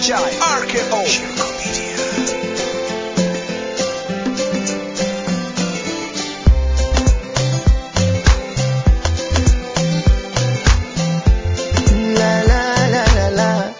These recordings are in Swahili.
Chai, RKO. Shirko Media. La, la, la, la, la.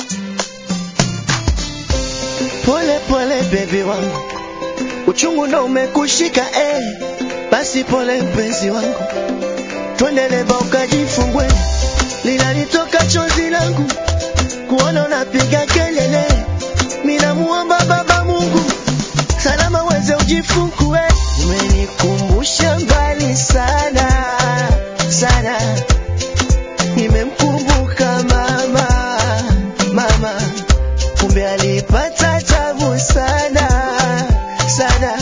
Pole pole bebi wangu, uchungu ndo umekushika eh. Basi pole mpenzi wangu, twende leba ukajifungue, linalitoka chozi langu kuona unapiga kelele. Minamuomba Baba Mungu salama uweze ujifungue. Umenikumbusha mbali sana sana nimemkumbuka mama mama, kumbe alipata tabu sana sana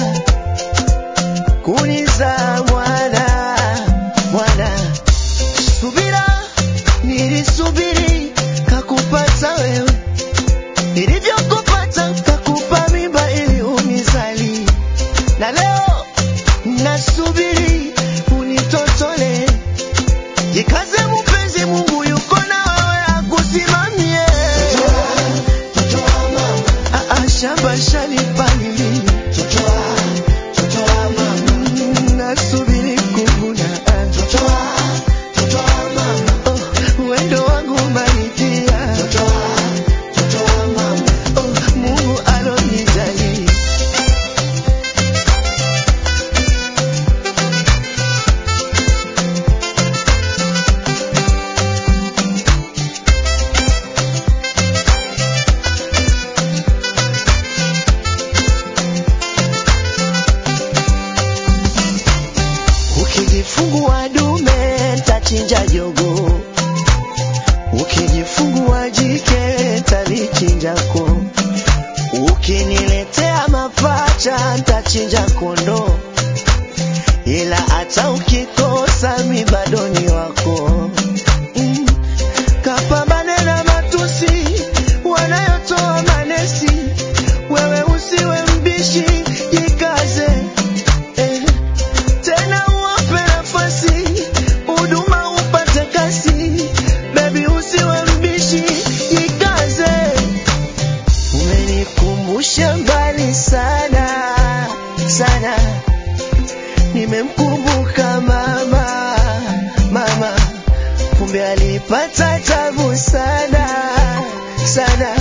kuniza mwana mwana. Subira nilisubiri kakupata wewe, nilivyokupata kakupa mimba ili unizali, na leo nasubiri unitotole Jikaze mpenzi, Mungu yuko na wewe akusimamie. Ah, ah, shamba shalipalili. Mm, nasubiri kuvuna. Oh, wendo wangu umanitia. Oh, Mungu alonijali. Ukijifungua dume ntachinja jogo, ukijifungua jike ntalichinjako, ukiniletea mapacha ntachinja kondo, ila hata ukikosa mi bado ni wako. Mm. Kapambane na matusi wanayotoa manesi, wewe usiwe mbishi, jikaze eh. Tena uwape nafasi, huduma upate kasi. Baby usiwe mbishi, jikaze. Umenikumbusha mbali sana sana, nimemkumbuka mama mama, kumbe alipata tabu sana sana